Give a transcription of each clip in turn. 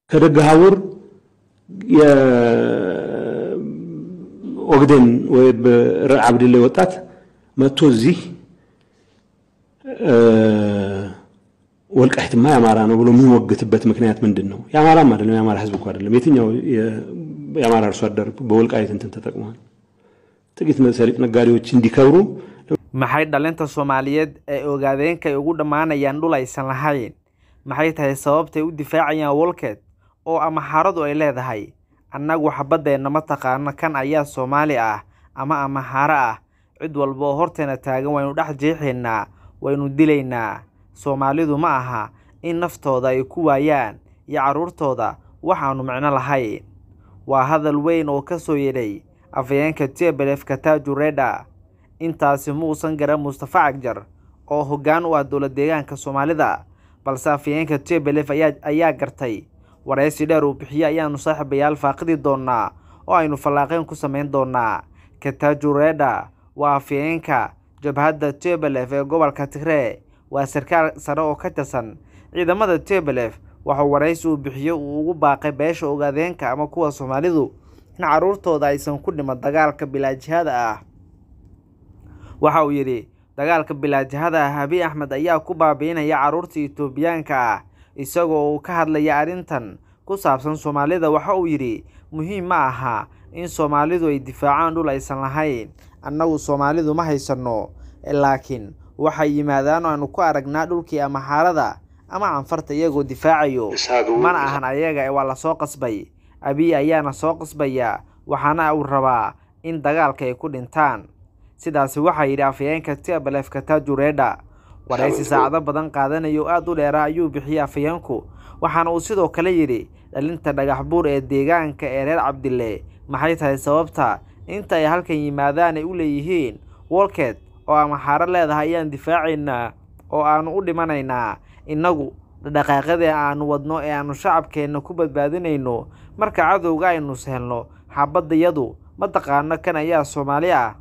ከደገሃቡር ኦግዴን ወይ ዓብድላይ ወጣት መጥቶ እዚህ ወልቃይትማ የአማራ ነው ብሎ የሚሞግትበት ምክንያት ምንድን ነው? የአማራም አይደለም የአማራ ህዝብ እኮ አይደለም። የትኛው የአማራ አርሶ አደር በወልቃይት እንትን ተጠቅሟል? ጥቂት ሰሊጥ ነጋዴዎች እንዲከብሩ maxay dhalinta soomaaliyeed ee ogaadeenka ay ugu dhammaanayaan dhul aysan lahayn maxay tahay sababtay u difaacayaan wolkeed oo ama xaaradu ay leedahay annagu xabaddeenna ma taqaano kan ayaa soomaali ah ama ama xaaro ah cid walba oo horteena taagan waynu dhex jeexaynaa waynu dilaynaa soomaalidu ma aha in naftooda ay ku waayaan iyo carruurtooda waxaannu micno lahayn waa hadal weyn oo ka soo yedhay afayeenka tebelef kataaju redha intaasi muusan garan mustafa cagjar oo hoggaan u ah dowlad deegaanka soomaalida balse afayeenka tebelef ayaa gartay waraysi dheer uu bixiye ayaannu saaxiibayaal faaqidi doonnaa oo aynu fallaaqeen ku samayn doonnaa kataaju redha waa afayeenka jabhadda tebelef ee gobolka tigree waa sarkaal sare oo ka tirsan ciidamada tebelef waxuu waraysi uu bixiye uu ugu baaqay beesha ogaadeenka ama kuwa soomaalidu in carruurtooda aysan ku dhiman dagaalka bilaajihada ah waxa uu yidhi dagaalka bilaajihada ah abiy axmed ayaa ku baabiinaya carruurta etoobiyaanka ah isagoo uu ka hadlaya arrintan ku saabsan soomaalida waxa uu yidhi muhiim ma aha in soomaalidu ay difaacaan dhul aysan lahayn annagu soomaalidu ma haysanno laakiin waxay yimaadaan oo aanu ku aragnaa dhulkii ama xaarada ama canfarta iyagoo difaacayo mana ahan ayaga waa la soo qasbay abiy ayaana soo qasbaya waxaana uu rabaa in dagaalka ay ku dhintaan sidaasi waxaa yidhi afayeenka tebelef kataaju redha waraysi saacado badan qaadanayo oo aada u dheera ayuu bixiyey afayeenku waxaana uu sidoo kale yidhi dhalinta dhagax buur ee deegaanka ee reer cabdille maxay tahay sababta inta ay halkan yimaadaan ay u leeyihiin wolket oo ama xaaro leedahay ayaan difaacaynaa oo aanu u dhimanaynaa innagu dhaqaaqadii aanu wadno ee aanu shacabkeenna ku badbaadinayno marka cadowga aynu sehelno xabaddayadu ma taqaano kan ayaa soomaali ah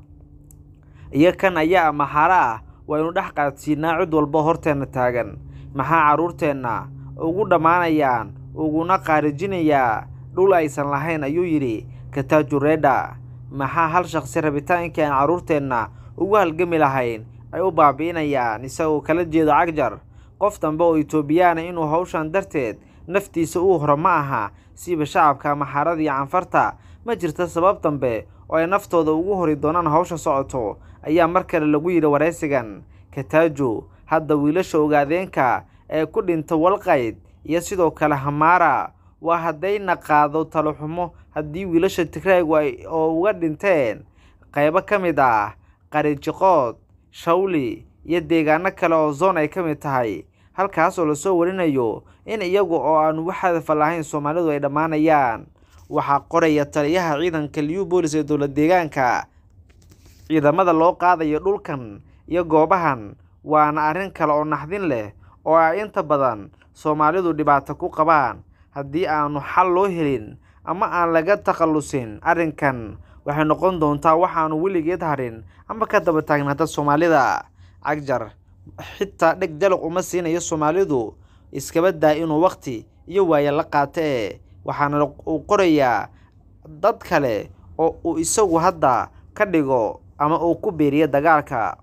iyo kan ayaa ama xaaro ah waynu dhex qaadsiinaa cid walba horteenna taagan maxaa carruurteenna ugu dhammaanayaan uguna qaarijinayaa dhul aysan lahayn ayuu yidhi kataaju redha maxaa hal shaqsi rabitaankii aan carruurteenna ugu halgami lahayn ay u baabi'inayaan isagoo kala jeedo cagjar qof dambe oo etoobiyaana inuu hawshan darteed naftiisa uu horo ma aha siiba shacabka ama xaarada iyo canfarta ma jirta sabab dambe oo ay naftooda ugu hori doonaan hawsha socoto ayaa mar kale lagu yidhi waraysigan kataaju hadda wiilasha ogaadeenka ee ku dhinta walqayd iyo sidoo kale hamaara waa haddayna qaado taloxumo haddii wiilasha tigraygu ay oo uga dhinteen qaybo ka mid ah qarijiqood shawli iyo deegaano kale oo zoon ay ka mid tahay halkaas oo lasoo warinayo in iyagu oo aanu wax hadafa lahayn soomaalidu ay dhammaanayaan waxaa qoraya taliyaha ciidanka liubolis ee dowlad deegaanka ciidamada loo qaadayo dhulkan iyo goobahan waana arrin kale oo naxdin leh oo ay inta badan soomaalidu dhibaato ku qabaan haddii aanu xal loo helin ama aan laga takhallusin arrinkan waxay noqon doontaa waxaanu weligeed harin ama ka daba taagnaata soomaalida cagjar xitaa dheg jalaq uma siinayo soomaalidu iskaba daa inuu wakhti iyo waaye la qaato ee waxaana uu qorayaa dad kale oo uu isagu hadda ka dhigo ama uu ku biiriyo dagaalka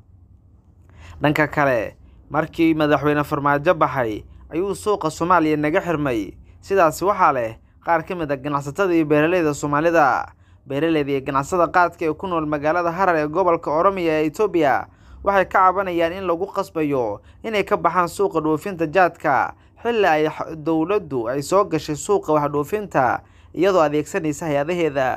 dhanka kale markii madaxweyne farmaajo baxay ayuu suuqa soomaaliya naga xirmay sidaasi waxaa leh qaar ka mid a ganacsatada iyo beeraleyda soomaalida beeraleyda iyo ganacsada qaadka ee ku nool magaalada harar ee gobolka oromiya ee etoobiya waxay ka cabanayaan in lagu qasbayo inay ka baxaan suuqa dhoofinta jaadka xilli ay dowladdu ay soo gashay suuqa wax dhoofinta iyadoo adeegsanaysa hay-adaheeda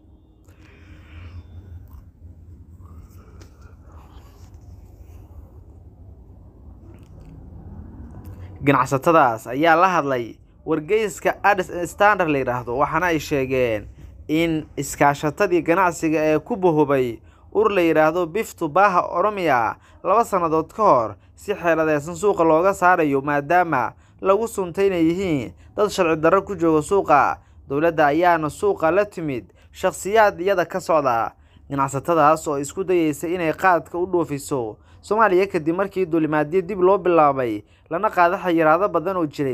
ganacsatadaas ayaa la hadlay wargeyska adis standard la yidhaahdo waxaana ay sheegeen in iskaashatadii ganacsiga ee ku bahobay ur la yidhaahdo biftu baaha oromiya laba sannadood ka hor si xeeladeysan suuqa looga saarayo maadaama lagu suntay inay yihiin dad sharci darro ku jooga suuqa dowladda ayaana suuqa la timid shakhsiyaad iyada ka socda ganacsatadaas oo isku dayeysa inay qaadka u dhoofiso soomaaliya kadib markii duulimaadyo dib loo bilaabay lana qaado xayiraado badan oo jiray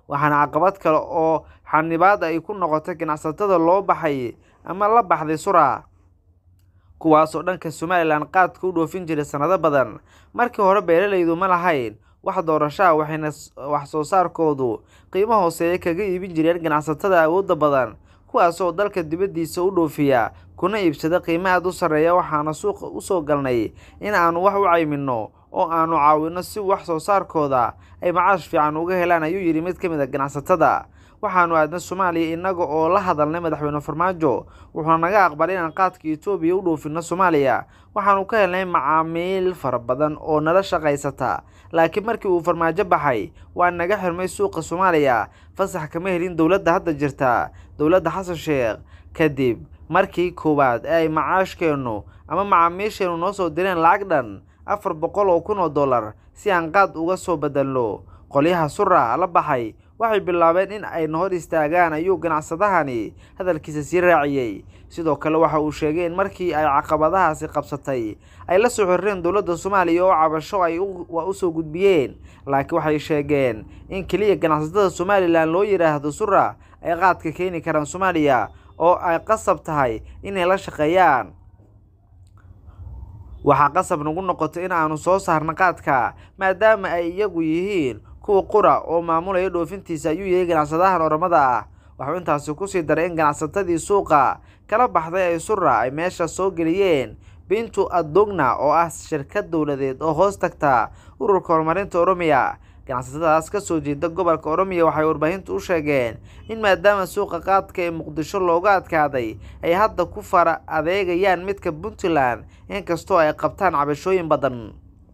waxaana caqabad kale oo xanibaad ay ku noqotay ganacsatada loo baxay ama la baxday sura kuwaasoo dhanka somalilan qaadka u dhoofin jiray sannado badan markii hore beeralaydu ma lahayn wax doorashaha waxayna wax soo saarkoodu qiimo hooseeya kaga iibin jireen ganacsatada awoodda badan kuwaasoo dalka dibaddiisa u dhoofiya kuna iibsada qiimo aad u sarreeya waxaana suuqa u soo galnay in aanu wax u cayminno oo aanu caawinno si wax soo saarkooda ay macaash fiican uga helaan ayuu yidhi mid ka mid a ganacsatada waxaanu aadna soomaaliya innaga oo la hadalnay madaxweyne farmaajo wuxuuna naga aqbalay inaan qaadka etoobiya u dhoofinno soomaaliya waxaanu ka helnay macaamiil fara badan oo nala shaqaysata laakiin markii uu farmaajo baxay waa naga xirmay suuqa soomaaliya fasax kama helin dowladda hadda jirta dowladda xasan sheekh kadib markii koowaad ee ay macaashkeennu ama macaamiisheennu noo soo direen lacag dhan afar boqol oo kun oo dollar si aan qaad uga soo bedelno qolyaha sura la baxay waxay bilaabeen in ay hor istaagaan ayuu ganacsadahani hadalkiisa sii raaciyey sidoo kale waxa uu sheegay in markii ay caqabadahaasi qabsatay ay la soo xiriireen dowladda soomaaliya oo cabasho ay u soo gudbiyeen laakiin waxay sheegeen in keliya ganacsatada somalilan loo yidhaahdo sura ay qaadka keeni karaan soomaaliya oo ay qasab tahay inay la shaqeeyaan waxaa qasab nagu noqotay in aanu soo saarno qaadka maadaama ay iyagu yihiin kuwa qura oo maamulaya dhoofintiisa ayuu yahay ganacsadahan oramada ah waxuu intaasi kusii daray in ganacsatadii suuqa kala baxday ay sura ay meesha soo geliyeen bintu adogna oo ah shirkad dowladeed oo hoos tagta ururka horumarinta oromiya ganacsatadaas ka soo jeeda gobolka oromiya waxay warbaahintu u sheegeen in maadaama suuqa qaadka ee muqdisho looga adkaaday ay hadda ku fara adeegayaan midka puntland inkastoo ay qabtaan cabashooyin badan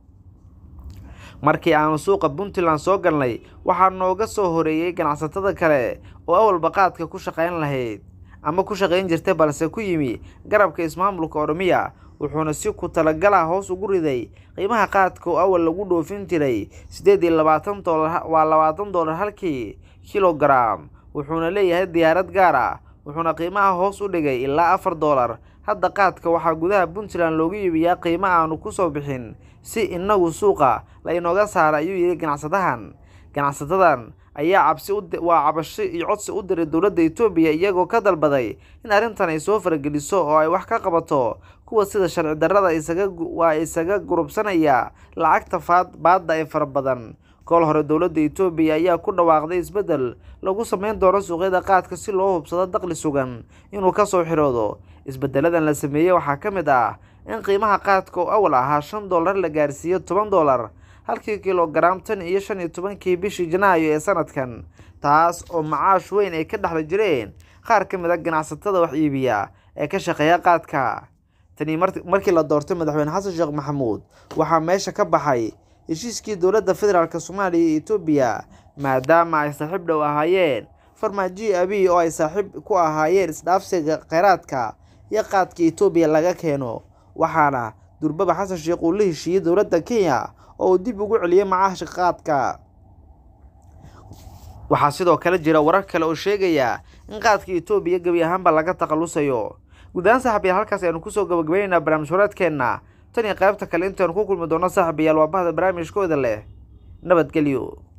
markii aanu suuqa puntland soo galnay waxaa nooga soo horeeyey ganacsatada kale oo awalba qaadka ku shaqayn lahayd ama ku shaqayn jirtay balse ku yimi garabka ismaamulka oromiya wuxuuna si ku talagala hoos ugu riday qiimaha qaadka oo awal lagu dhoofin jiray siddeed iyo labaatan doolar waa labaatan doolar halkii kilogaram wuxuuna leeyahay diyaarad gaar ah wuxuuna qiimaha hoos u dhigay ilaa afar doolar hadda qaadka waxaa gudaha puntland loogu iibiyaa qiimo aanu kusoo bixin si inagu suuqa la inooga saara ayuu yidhi ganacsadahan ganacsatadan ayaa cabsi waa cabasho iyo codsi u diray dowladda etoobiya iyagoo ka dalbaday in arrintan ay soo farageliso oo ay wax ka qabato kuwa sida sharci darrada isaga waa isaga gurubsanaya lacagta faad baadda ee fara badan kool hore dowladda etoobiya ayaa ku dhawaaqday isbeddel lagu sameyn doono suuqyada qaadka si loo hubsado daqli sugan inuu kasoo xiroodo isbeddeladan la sameeyey waxaa ka mid ah in qiimaha qaadka oo awal ahaa shan doolar la gaarsiiyo toban doolar halkii kilogaram tan iyo shan iyo tobankii bishii janaayo ee sanadkan taas oo macaash weyn ay ka dhexla jireen qaar ka mid a ganacsatada wax iibiya ee ka shaqeeya qaadka tani markii la doortay madaxweyne xasan sheekh maxamuud waxaa meesha ka baxay heshiiskii dowladda federaalk soomaaliya iyo etoobiya maadaama ay saaxiib dhow ahaayeen farmaajiyi abiy oo ay saaxiib ku ahaayeen isdhaafsiga kheyraadka iyo qaadka etoobiya laga keeno waxaana durbaba xasan sheekh uu la heshiiyey dowladda kenya oo uu dib ugu celiyey macaashka qaadka waxaa sidoo kale jira warar kale oo sheegaya in qaadka etoobiya gebi ahaanba laga takhalusayo guud ahaan saaxibayaal halkaas aynu kusoo gabagabaynaynaa barnaamij horeedkeenna tan iyo qaybta kale intaynu ku kulmi doono saaxibayaal waa bahda barnaamijkooda leh nabadgelyo